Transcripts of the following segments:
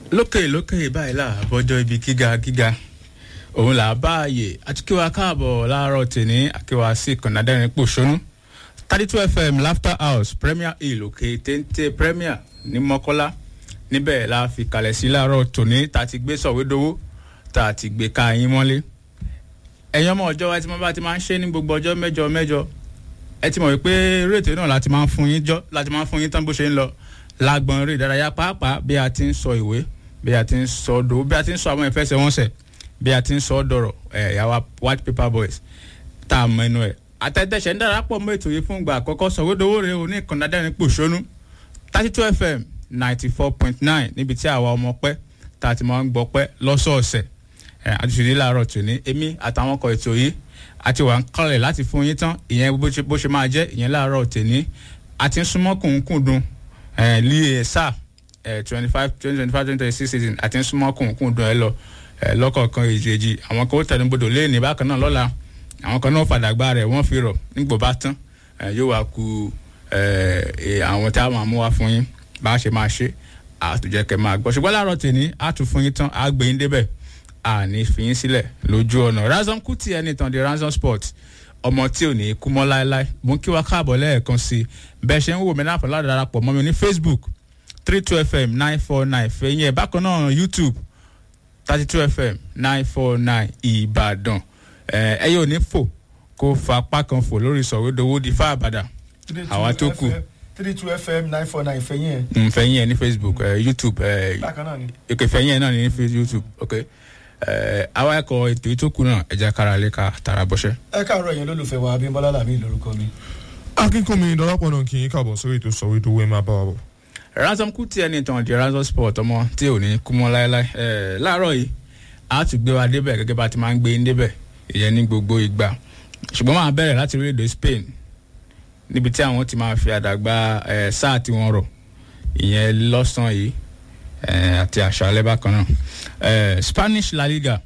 lókè lókè báyìí là bọ́jọ́ ibi gíga gíga òun là bá ààyè àtúkíwá káàbọ̀ láàárọ̀ tèní àkíwá sí ìkànnì adẹ́rìn pòṣónú thirty two fm laughter house premier hill òkè téńté premier ní mọ́kọ́lá níbẹ̀ la fi kalẹ̀ sí láàárọ̀ tòní tá a ti gbé sọ̀wédowó tá a ti gbé ká yín mọ́lé ẹ̀yin ọmọ ọjọ́ wa tí wọ́n bá ti máa ń ṣe ní gbogbo ọjọ́ mẹ́jọ mẹ́jọ ẹ ti mọ̀ wípé eré ètò náà láti máa ń fún yín jọ́ láti máa ń fún yín tán bó ṣe ń lọ lágbọ̀n eré ìdárayá pàápàá bí a ti ń sọ ìwé bí a ti ń sọ dò bí a ti ń sọ àwọn ìfẹsẹ̀wọnsẹ̀ bí a ti ń sọ dọ̀rọ̀ ẹ̀ yàwá white paper boys tá a mọ ẹnu ẹ̀ àtẹ̀tẹ̀sẹ̀ ń darapọ̀ mọ́ ètò yìí fún ìgbà àkọ́kọ́ sọ̀wédowó rẹ̀ òní ìkànnì adẹ́rìn pòṣónú thirty two fm ninety four point nine níbi tí àwa ọmọ pẹ́ tá a ti máa ń gbọ́ pẹ́ lọ́sọ̀ọ̀sẹ̀ àtúnṣe láàárọ̀ tòní èmi àtàwọn ọkọ̀ ètò yìí àti wà ń kọ́lẹ̀ láti fún yín tán ìyẹn bó ṣe máa jẹ́ ìyẹn láàárọ̀ tòní àti ń súnmọ́ kùnkùndùn líè sáà twenty five twenty twenty five twenty twenty six season àti ń súnmọ́ kùnkùndùn ẹ lọ lọ́kọ̀ọ̀kan èjèèjì àwọn kan ó tẹnu bodò léèní bákan náà lọ́la àwọn kan náà fàdàgbà rẹ̀ wọ́n fi rọ̀ nígbò bá tán yóò wá ku àwọn tí a máa mú wá fún yín bá a ṣe máa ṣe àtúnjẹ kẹ máa gbọ́ ṣùgbọ́n láàárọ̀ tèmi á tún fún yín tán á gbé yín débẹ̀ àní fi yín sílẹ̀ lójú ọ̀nà ransom kuti ẹni tàn di ransom sport ọmọ tí ò ní kú mọ́ láéláé mo ń kí wa káàbọ̀ lẹ́ẹ̀kan sí i bẹ́ẹ̀ ṣe ń wò mí láǹfà láti darapọ̀ mọ́ mi ní facebook three two fm nine four nine fẹ̀yìn ẹ̀ bákan náà youtube thirty two fm nine four nine ìbàdàn ẹ yóò ní fò kó fa apá kan fò lórí sọ̀wédowó di fáàbàdà àwa tó kù three two fm nine four nine fẹ̀yìn ẹ̀. fẹ̀yìn ẹ̀ ní facebook youtube bákan náà ni. èkè fẹ̀yìn ẹ̀ náà ní youtube ok àwa ẹ̀kọ́ ètò ìtókù náà ẹ̀jẹ̀ kára lè ka tara bọ́ṣẹ́. ẹ káàárọ̀ yẹn lólùfẹ́ wa abímbọ́lá làmì lórúkọ mi. akínkùnmi dọ́lápọ̀ náà kì í káàbọ̀ sórí ètò sọ̀wédowó ẹ̀ máa bá wa bọ̀. ransom kuti ẹni tàn di ransom sport ọmọ tí ò ní kú mọ́ láéláé láàárọ̀ yìí a ti gbé wa débẹ̀ gẹ́gẹ́ bá ti máa ń gbé yín débẹ̀ ìyẹn ní gbogbo ìgbà ṣùgbọ́n máa bẹ̀rẹ̀ láti orílẹ̀-èdè spain níbi tí àwọn ti máa fi àdàgbà sáà tí wọ́n rọ̀ ìyẹn lọ́sàn-án yìí àti àṣàlẹ́ bákan náà spanish la liga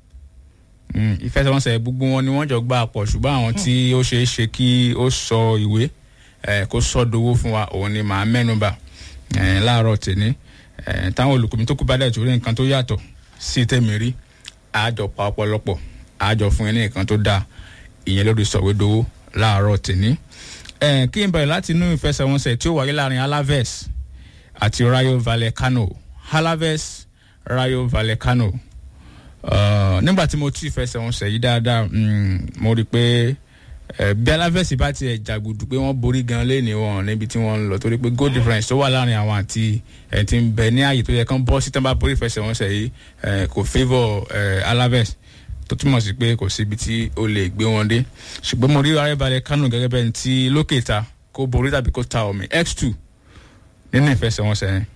ìfẹsẹ̀wọnsẹ̀ gbogbo wọn ni wọ́n jọ gbà pọ̀ ṣùgbọ́n àwọn tí ó ṣeé ṣe kí ó sọ ìwé kó sọ dowó fún wa òun ni màá mẹ́nuba láàárọ̀ tèmi táwọn olùkọ́ mi tó kú bá dẹ̀ torí nǹkan tó yàtọ̀ sí tèmi rí àjọ pa ọ̀pọ̀lọpọ̀ àjọ fún yín ní nǹkan tó dáa ìyẹn lórí sọ̀wédowó láàárọ̀ tèmi kí n bẹ̀rẹ̀ láti inú ìfẹsẹ̀wọnsẹ̀ tí ó wáyé láàrin alaves àti rayo vallecano alaves rayo vallecano uh, nígbà tí mo tú ìfẹsẹ̀wọnsẹ̀ yìí dáadáa mo rí i pé bí alaves bá tiẹ̀ jàgùdù pé wọ́n borí gan léèní wọn níbi tí wọ́n ń lọ torí pé goal difference tó wà láàrin àwọn àti ẹ̀ ti ń bẹ ní ààyè tó yẹ kán bọ́ sí tán bá borí ìfẹsẹ̀wọnsẹ̀ yìí kò favour alaves tó túmọ̀ sí pé kò síbi tí o lè gbé wọn dé ṣùgbọ́n mo rí rayo vallecano gẹ́gẹ́ bẹ́ẹ̀ tí lókè ta kó borí tàbí kó ta omi x two nínú ìfẹsẹ̀wọnsẹ̀ yẹn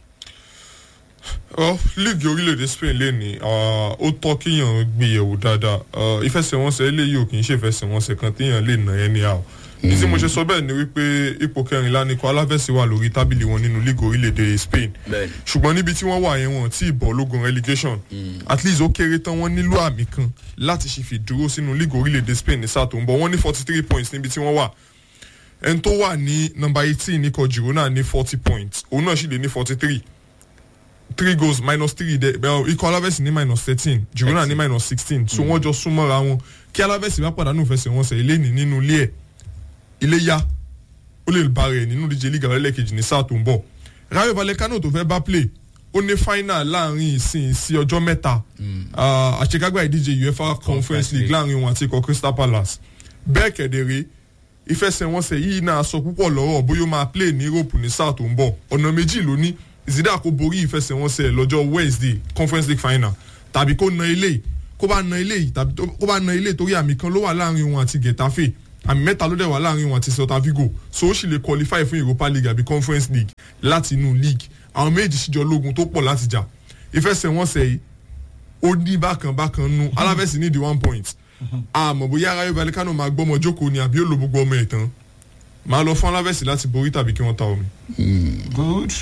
ọ líìgì orílẹ̀-èdè spain lè ní ó tọ́ kíyàn gbìyànjú dáadáa ìfẹsẹ̀wọnsẹ̀ eléyìí ò kì í ṣe ìfẹsẹ̀wọnsẹ̀ kan tíyàn lè nà ẹni àwọ̀ ní tí mo ṣe sọ bẹ́ẹ̀ ni wípé ipò kẹrìnlá ni kò aláfẹ́sẹ̀ wà lórí tábìlì wọn nínú líìgì orílẹ̀-èdè spain ṣùgbọ́n níbi tí wọ́n wà yẹn wọn tí ìbọ̀ lógun relegation at least ó kéré tán wọ́n nílò àmì kan láti ṣe fi dúró sínú líìgì orílẹ̀-èdè spain ní sáà tó ń bọ̀ wọ́n ní forty three points níbi tí wọ́n wà ẹni tó wà ní nọmba eighteen ní kọ girona ní forty points òun náà sì lè ní forty three three goals minus three de well ikọ̀ alábẹ́sì ní minus thirteen girona ní minus sixteen so wọ́n jọ súnmọ́ra wọn kí alábẹ́sì bá pàdánù fẹsẹ̀ wọn sẹ̀ ilé ní nínú ilé ẹ̀ ilé yá ó lè ba rẹ̀ nínú díje league alẹ́lẹ́kejì ní sáà tó ń bọ̀ rayo vallecano tó fẹ́ bá play ó ní final láàrin ìsìn sí ọjọ́ mẹ́ta àṣekágbá ìdíje uefa conference league láàrin wọn àti ikọ̀ crystal palace bẹ́ẹ̀ kẹ̀dẹ̀rẹ́ ìfẹsẹ̀wọnsẹ̀ yìí náà sọ púpọ̀ lọ́rọ̀ bóyá ó máa play ní europe ní sáà tó ń bọ̀ ọ̀nà méjì ló ní ìsídà kó borí ìfẹsẹ̀wọnsẹ̀ lọ́jọ́ wednesday conference league final tàbí kó na ilé kó bá na ilé tàbí kó bá na ilé torí àmì kan ló wà láàrin wọn àti getafe àmì mẹ́ta ló dẹ̀ wà láàrin wọn àti celta vigo so ó sì lè qualify fún europa league àbí conference league láti inú league àwọn méjì síjọ lógun tó pọ̀ láti jà ìfẹsẹ̀wọnsẹ̀ yìí ó ní bákan bákan nu aláfẹ́sì ní the one point àmọ́ bóyá rayo vallecano máa gbọ́mọ jókòó ni àbí ó lo gbogbo ọmọ ẹ̀ tán máa lọ fún aláfẹ́sì láti borí tàbí kí wọ́n ta omi. good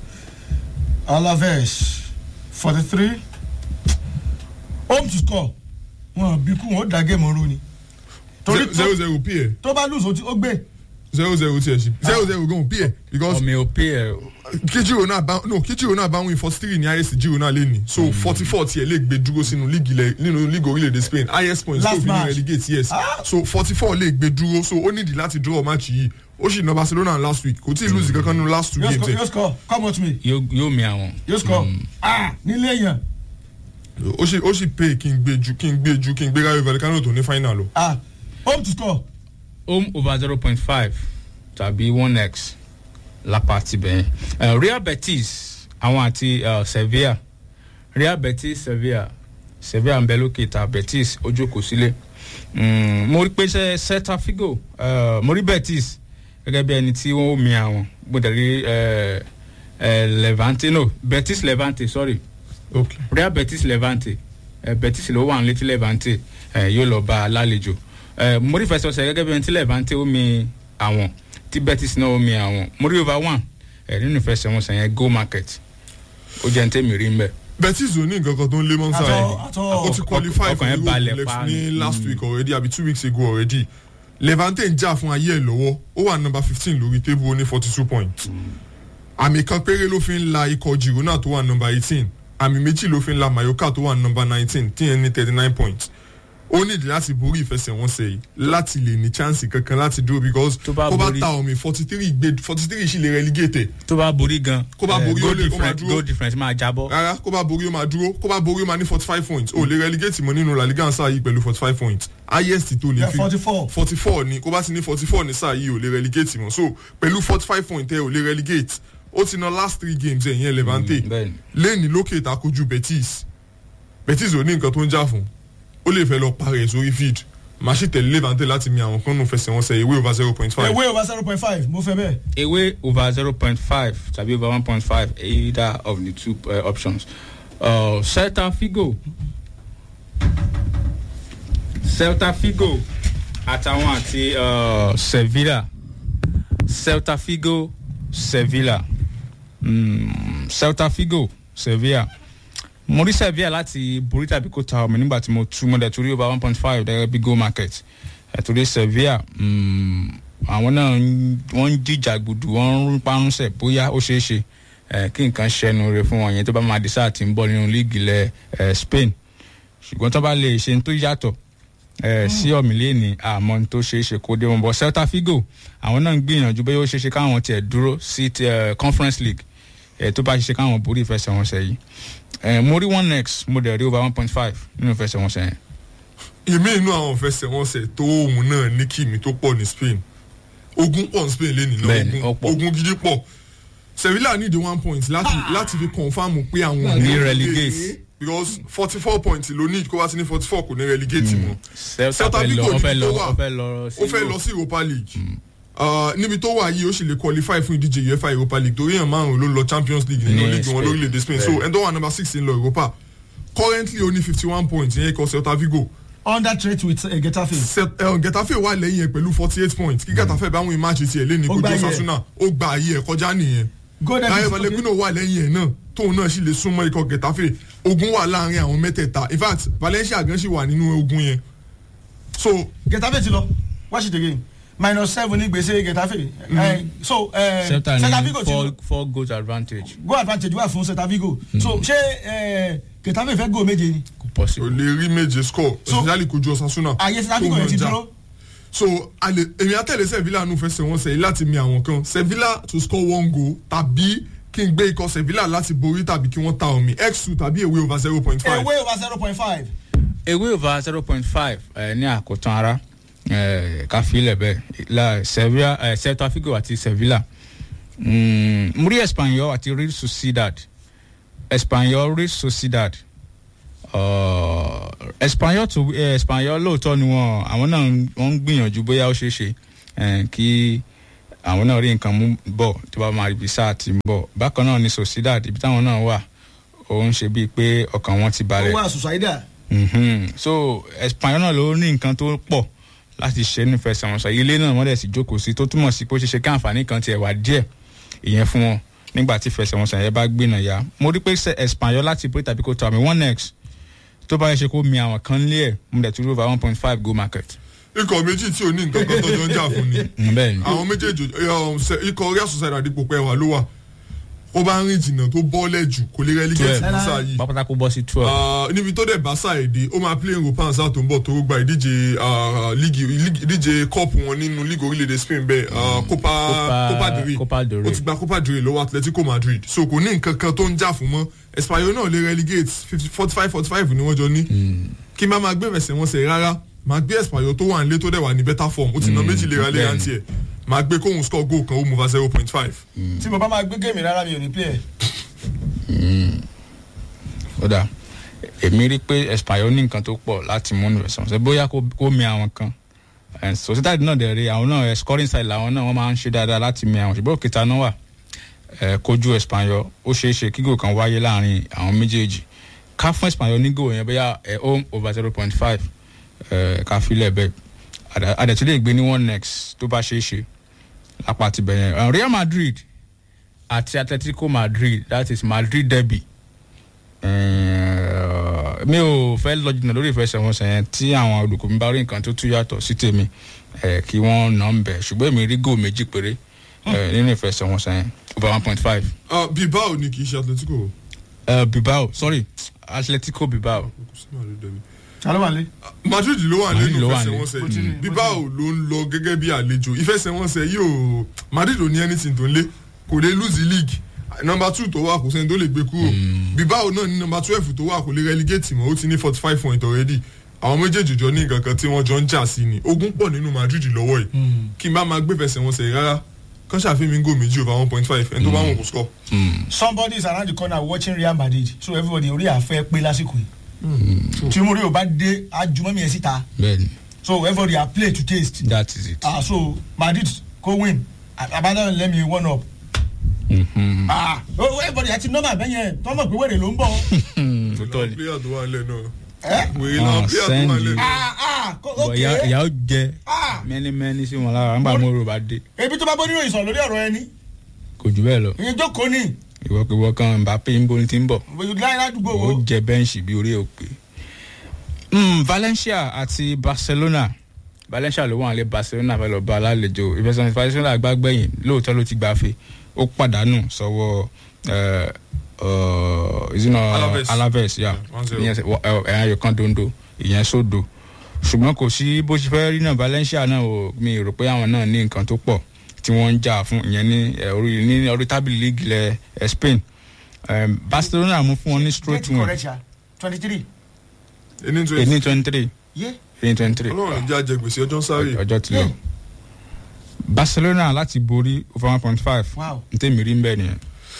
alaves forty three home to score wọn bí kú wọn ó da géèmù ọrùn ni. zero zero pm tó bá lùsọ ó gbé. zero zero tiẹ̀ sí zero zero gan bí ẹ̀ because ọmọ òpè ẹ kí Girona bá no kí Girona bá win forty three ní highest Girona lé ní so forty four tiẹ̀ lè gbé dúró sínú líìgì ilẹ̀ nínú líìgì orílẹ̀-èdè Spain highest points Last tó fi ní match. relegate yes so forty four lè gbé dúró so ó nídìí láti draw match yìí ó sì ná Barcelona last week kò tí ì lose kankan nínú last two yóò games score ẹ̀ yóò score come on to me yóò yóò mi àwọn. yóò score ah nílé èèyàn ó sì ó sì pay kí n gbé ju kí n gbé ju kí n gbé Rayo Vallecano tó ní final lọ. ah home to score home over zero point five tàbí one x lápá tibẹ̀ yẹn uh, real betis àwọn àti uh, sevilla real betis sevilla sevilla ń bẹ lókè ta betis ojú kò sílé Mm, mo rí pé ṣe celta figo uh, mo rí betis gẹ́gẹ́ bí ẹni tí wọ́n mi àwọn mo dẹ̀ rí uh, uh, levante no betis levante sorry okay real betis levante uh, betis ló wà ní létí levante uh, yóò lọ bá a lálejò uh, mo rí fẹsọ̀sẹ̀ gẹ́gẹ́ bí ẹni tí levante ó mi àwọn tí betis náà ó mi àwọn mo rí over one uh, nínú ìfẹsẹ̀wọnsẹ̀ yẹn go market ó jẹ́ ní tèmi rí mbẹ́. Betis ò ní nǹkan kan tó ń lé mọ́nsá Àtọ- ẹ̀ àtọ- ó ti qualify ọkàn for yẹn balẹ̀ Europe pa ní ni. last week already àbí two weeks ago already Levante ń jà fún ayé ẹ̀ lọ́wọ́ ó wà number fifteen lórí table ó ní forty two points àmì kan péré ló fi ń la ikọ̀ Girona tó wà number eighteen àmì méjì ló fi ń la Mallorca tó wà number nineteen tí yẹn ní thirty nine points ó nídìí láti borí ìfẹsẹ̀wọnsẹ̀ yìí láti lè ní chance kankan láti dúró because Tó bá kó bá borí- ta omi forty three gbé forty three sì lè relegate ẹ̀ tó bá borí gan Kó bá eh, borí, ó goal lè- ó máa difference dúró. goal difference máa jábọ́. rárá kó bá borí ó máa dúró kó bá borí ó máa ní forty five points ó lè relegate mọ́ nínú La Liga sáà yìí pẹ̀lú forty five points highest tó lè Yeah, fi 44. forty four ni kó bá ti ní forty four ní sáà yìí ò lè relegate mọ́ so pẹ̀lú forty five points ẹ ò lè relegate ó ti ná last three games ẹ̀yìn Levante Mm, bẹ́ẹ̀ni. lẹ́ni lókè ìtakojú Betis Betis ò ní nǹkan tó ń jà fún ó lè fẹ́ lọ parẹ́ sórí field màá sì tẹ̀lé Levante láti mi àwọn kan nù fẹsẹ̀wọnsẹ̀ ìwé over zero point five away over zero point five mo fẹ́ bẹ́ẹ̀ away over zero point five tàbí over one point five either of the two uh, options. Uh, celta figo celta figo àtàwọn àti uh, sevilla celta figo sevilla mm, celta figo sevilla mo rí sevilla láti borí tàbí kó ta ọmọ nígbà tí mo tú mo dẹ̀ torí over one point five gẹ́gẹ́ bí go market ẹ̀ torí sevilla mm, àwọn náà ń- wọ́n ń jíjà gbùdù wọ́n ń parunṣẹ̀ bóyá ó ṣeé ṣe ẹ̀ kí nǹkan ṣẹnu rẹ̀ fún wọn yẹn tó bá máa di sáà tí ń bọ̀ nínú líìgì ilẹ̀ ẹ̀ Spain ṣùgbọ́n tó bá lè ṣe ní tó yàtọ̀ ẹ̀ sí ọ̀mìlẹ́ni àmọ́ ní tó ṣeé ṣe kó dé wọn bọ̀ Celta Figo àwọn náà ń gbìyànjú bóyá ó ṣeé ṣe káwọn tiẹ̀ dúró sí ti, ẹ̀, Conference League ẹ̀ tó bá ṣe ṣe káwọn borí ìfẹsẹ̀wọnsẹ̀ yìí ẹ̀ mo rí one x mo dẹ̀ rí over one point five nínú ìfẹsẹ̀wọnsẹ̀ yẹn ìmí inú àwọn fẹsẹ̀wọnsẹ̀ tó òun náà ní kìmí tó pọ̀ ní Spain ogun pọ̀ ní Spain lẹ́nìí Bẹ́ẹ̀ni, náà ó ogun pọ̀. ogun gidi pọ̀ Sevilla need the one point láti láti fi confam pé àwọn ò Ní relegate. because forty four points ló need kó wá sí ní forty four kò ní relegate mọ́ Celta Celta fẹ́ lọ Vigo ó fẹ́ níbi lọ tó wà ó fẹ́ lọ sí ó fẹ́ lọ sí Europa League Uh, níbi tó wà yìí ó sì lè qualify fún ìdíje UEFA Europa League torí èèyàn márùn ló ń lọ Champions League nínú Ní league wọn Spain. lórílẹ̀‐èdè Spain so Bẹ́ẹ̀ni. ẹni tó wà number six ń lọ Europa currently ó ní fifty one points ìyẹn ikọ̀ Celta Vigo under trade with uh, Getafe Set- eh, Getafe wà lẹ́yìn ẹ̀ pẹ̀lú forty eight points kí Getafe bá wọn match tiẹ̀ lé ní Ó gbá kojú ayé ẹ̀. Osasuna ó gba ayé ẹ̀ kọjá nìyẹn golden Rayo Vallecano wà lẹ́yìn ẹ̀ náà tóun náà sì lè súnmọ́ ikọ̀ Getafe ogun wà láàrin àwọn mẹ́tẹ̀ẹ̀ta in fact Valencia gan sì wà nínú ogun yẹn so Getafe ti lọ watch it again minus seven ní gbèsè Getafe Eh, so eh, Celta Celta ní Vigo ti four lọ four goals advantage go advantage wà fún Celta Vigo so ṣé eh, Getafe fẹ́ go méje ni kò kò possible. lè rí méje score So- especially kojú Osasuna àyè Celta Vigo tóun yẹn ti náà já. dúró so ale èmi àtẹ̀lé Sevilla nù fẹsẹ̀ wọn sẹ́yìn láti mi àwọn kan Sevilla to score one goal tàbí kí n gbé ikọ̀ Sevilla láti borí tàbí kí wọ́n ta omi x two tàbí away over zero point five. away over zero point five ewé over zero point five ní àkótán ara eh, ká filẹ̀ bẹ́ẹ̀ la Sevilla eh, Celta Figo àti Sevilla Mm, mo rí Espanyol àti Real Sociedad Espanyol Real Sociedad uh, Espanyol tó eh, Espanyol lóòótọ́ ni wọ́n àwọn náà ń- wọ́n ń gbìyànjú bóyá ó ṣeé ṣe eh, kí àwọn náà rí nǹkan mú bọ̀ tó bá máa rí ibi sáà tí ń bọ̀ bákan náà ni Sociedad ibi táwọn náà wà ó ń ṣe bíi pé ọkàn wọn ti balẹ̀ owó àsùsáìdà Mhm. so Espanyol náà ló ní nǹkan tó pọ̀ láti ṣe nífẹsẹ̀wọnsẹ̀ ilé náà wọ́n dẹ̀ sì jókòó sí tó túmọ̀ sí pé ó ṣe ṣe kí àǹfààní kan tiẹ̀ wà díẹ̀ ìyẹn fún wọn nígbà tí ìfẹsẹ̀wọnsẹ̀ yẹn bá gbìnà ya mo rí pé ṣe Espanyol láti pé tàbí kó tó àmì one x tó bá yẹ ṣe kó mi àwọn kan lé ẹ̀ mo dẹ̀ tún rí over one point five go market. ikọ̀ méjì tí ò ní nǹkan kan tọ́jọ́ ń jà fún ni bẹ́ẹ̀ ni àwọn méjèèjì um, se- ikọ̀ real society àdìpọ̀ pẹ́ wà ló wà ó bá ń rìn jìnnà tó bọ́ọ̀lẹ̀ jù kò lè relegate Twelve. ní sáà yìí pápátá kó bọ́ sí twelve Ah, níbi tó dẹ̀ bá ṣàìdí ó máa play europa sáà tó ń bọ̀ tó gba ìdíje ah, líìgì líìgì- ìdíje cup wọn nínú league orílẹ̀-èdè spain bẹ́ẹ̀ ah, copa Copa- copa del Rey Copa del Rey. ó ti gba copa del Rey lọ́wọ́ atletico madrid so kò ní nǹkan kan tó ń jà fún mọ́ espanyol náà lè relegate forty five forty five ni wọ́n jọ ní kí n bá máa gbé ẹsẹ̀ wọn sẹ̀ rárá máa gbé espanyol tó wà nílé tó dẹ̀ wà ní better form ó ti ná méjì léra léra bẹ́ẹ̀ni. ń tiẹ̀ máa gbé kóhun score goal kan ó mú va zero point five. tí mo bá máa gbé géèmì rárá mi ò ní play ẹ̀. ó dà èmi rí i pé espanyol ní nǹkan tó pọ̀ láti mú ní ìrẹsì ọ̀sẹ̀ bóyá kó kó mi àwọn kan Eh, sociedad náà dẹ̀ rí àwọn náà eh, scoring side làwọn náà wọ́n máa ń ṣe dáadáa láti mi àwọn ṣùgbọ́n òkèta náà wà eh, kojú espanyol ó ṣeé ṣe kí gò kan wáyé láàrin àwọn méjèèjì ká fún espanyol ní gò yẹn bóyá eh, home over zero point five ká filẹ̀ bẹ́ẹ̀ Àdà- àdẹ̀tí lè gbé ní one next tó bá ṣeé ṣe lápá ti bẹ̀yẹn Eh, real madrid àti atletico madrid that is madrid derby Eh, mi ò fẹ́ lọ jìnnà lórí ìfẹsẹ̀wọnsẹ̀ yẹn tí àwọn olùkọ́ mi bá rí nǹkan tó tún yàtọ̀ sí tèmi eh, kí wọ́n nà ń bẹ̀ ṣùgbọ́n èmi rí góò méjì péré eh, nínú ìfẹsẹ̀wọnsẹ̀ yẹn over one point five. bilbao ni kì í ṣe atletico. bilbao sorry atletico bilbao ta ló wà lé. madrid ló wà Madrid lẹ́nu ló wà ní. ìfẹsẹ̀wọnsẹ̀ Bó ti rí, bó ti bilbao ló ń lọ gẹ́gẹ́ bí àlejò ìfẹsẹ̀wọnsẹ̀ yóò madrid ò ní anything tó ń lé kò lè lose the league number two tó wà kò sẹ́ni tó lè gbé kúrò bilbao náà ní number twelve tó wà kò lè relegate mọ́ ó ti ní forty five point already àwọn méjèèjì jọ ní nǹkan kan tí wọ́n jọ ń jà sí ni ogun pọ̀ nínú madrid lọ́wọ́ yìí kí n bá máa gbé fẹsẹ̀wọnsẹ̀ rárá kán ṣàfihàn gò méjì over one point five ẹni tó bá wọn kò score. somebody is around the corner watching real madrid so everybody orí àfẹ́ pé lásìkò yìí tí mo rí o bá dé ajumọ́mi ẹ̀ síta bẹ́ẹ̀ni so everybody are play to taste that is it. ah so madrid go win abandon let me one up Mhm. ah oh, everybody àti normal bẹ́yẹn tọ́mọ̀ pé wèrè ló ń bọ̀ Tòótọ́ ni. player tó wà nílẹ̀ náà ẹ́ wèrè náà Ah, player tó send wà you. nílẹ̀ náà. ah ah ko- Bọ̀ ìyá ok ìyá ó jẹ ah mẹ́nímẹ́ní sí wọn lára nígbà mo rò bá dé ebi tó bá bọ́ nínú ìsọ̀ lórí ọ̀rọ̀ ẹni kò jù bẹ́ẹ̀ lọ ìyẹn jókòó ni ìwọ́kiwọ́ kan mbappe ń boni ti ń bọ̀ láyé ládùúgbò ó wo jẹ bẹ́ǹṣì bí orí òpè. Mm, valencia àti barcelona valencia ló wà nílé barcelona fẹ́ lọ bá alálejò ìfẹsẹ̀wọnsẹ̀ barcelona gbàgbẹ́yìn lóòótọ́ ló ti gbàfe ó pàdánù sọ́wọ́ ẹ̀, ọ̀, ìzínà Alaves. alaves yà Yeah, 1-0. ìyẹn ṣe- wọ- ẹ̀, ẹ̀yàn ayò kan dondo ìyẹn sódò ṣùgbọ́n kò sí bó ṣe fẹ́ rí náà valencia náà ò mi rò pé àwọn náà ní nǹkan tó pọ̀ tí wọ́n ń jà fún ìyẹn ní ẹ̀, orí ní orí tábìlì líìgì ilẹ̀ ẹ̀, spain Em, barcelona mú fún wọn ní straight Get win correct ya twenty three ẹni tó eighteen twenty three yé eighteen twenty three ọlọ́run ìjà jẹ gbèsè ọjọ́ ń sáré. ọjọ́ ti lọ barcelona láti borí over one point five wow ntẹ́mi rí mbẹ́ nìyẹn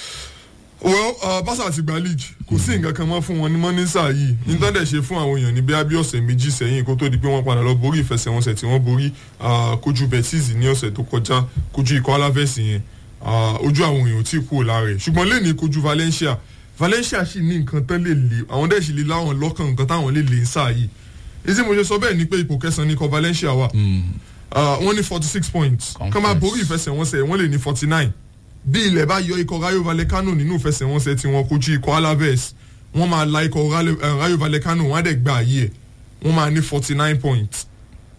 well uh, barca ti gba league kò sí nǹkan kan mọ́ fún wọn ní mọ́nísà yìí nítorí ṣe fún àwọn èèyàn ní bí abí ọ̀sẹ̀ méjì sẹ́yìn kó tó di pé wọ́n padà lọ borí ìfẹsẹ̀wọnsẹ̀ tí wọ́n borí uh, kojú betis ní ọ̀sẹ̀ tó kọjá kojú ikọ̀ alaves yẹn uh, ojú àwọn èèyàn ò tí ì kúrò lára ẹ̀ ṣùgbọ́n lẹ́ni kojú valencia valencia sì ní nǹkan tán lè lè àwọn dẹ̀ sì lè láwọn lọ́kàn nǹkan táwọn lè lè ń sáà yìí èsì mo ṣe sọ bẹ́ẹ̀ ni pé ipò kẹsàn-án ní ikọ̀ valencia wà uh, wọ́n ní forty six points kọ́ máa borí ìfẹsẹ̀wọnsẹ̀ wọ́n lè ní forty nine bí ilẹ̀ bá yọ ikọ̀ rayo vallecano nínú ìfẹsẹ̀wọnsẹ̀ tí wọ́n kojú ikọ̀ alaves wọ́n máa la ikọ̀ Rale- eh, rayo vallecano wọ́n á dẹ̀ gba àyè ẹ̀ wọ́n máa ní forty nine points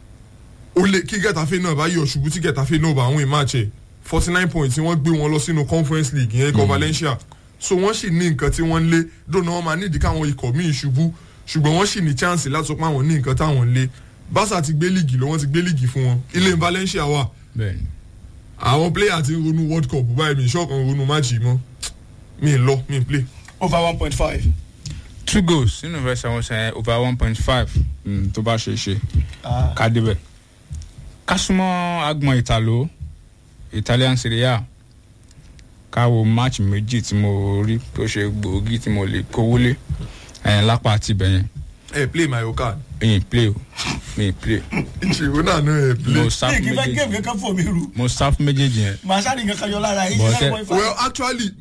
ó lè kí gẹ̀tàfẹ́ náà bá yọ ṣubú tí gẹ̀tàfẹ́ náà bá àwọn ìmáàchẹ̀ forty nine points tí wọ́n gbé wọn lọ sínú conference league yẹn ikọ̀ valencia so wọ́n sì ní nǹkan tí wọ́n ń lé dóná wọ́n máa nídìí káwọn ikọ̀ míì ṣubú ṣùgbọ́n wọ́n sì ní chance láti sọ pé àwọn ní nǹkan táwọn ń lé barca ti gbé líìgì lọ wọ́n ti gbé líìgì fún wọn ilé valencia wà bẹ́ẹ̀ni àwọn player ti ń ronú world cup báyìí mi ìṣọ́kan ronú match yìí mọ́ mi ì lọ mi ì play. over one point five two goals nínú ìfẹsẹ̀wọnsẹ̀ yẹn over one point five tó bá ṣe é ṣe ah ká débẹ̀ ká súnmọ́ agbọ̀n ìtàló italian serie a ká wo match méjì tí mo rí tó ṣe gbòógì tí mo lè kówó lé ẹ̀yìn lápá àti ibẹ̀yẹn ẹ play my card. ẹ̀yìn play o mi play ìṣòro náà náà ẹ play. mo sá bí fún kí n fẹ́ méjèèjì géèmù kankan fò mí ru mo sá fún méjèèjì yẹn màá sáré nǹkan kan yọ lára yìí But seven kẹ- point five. well actually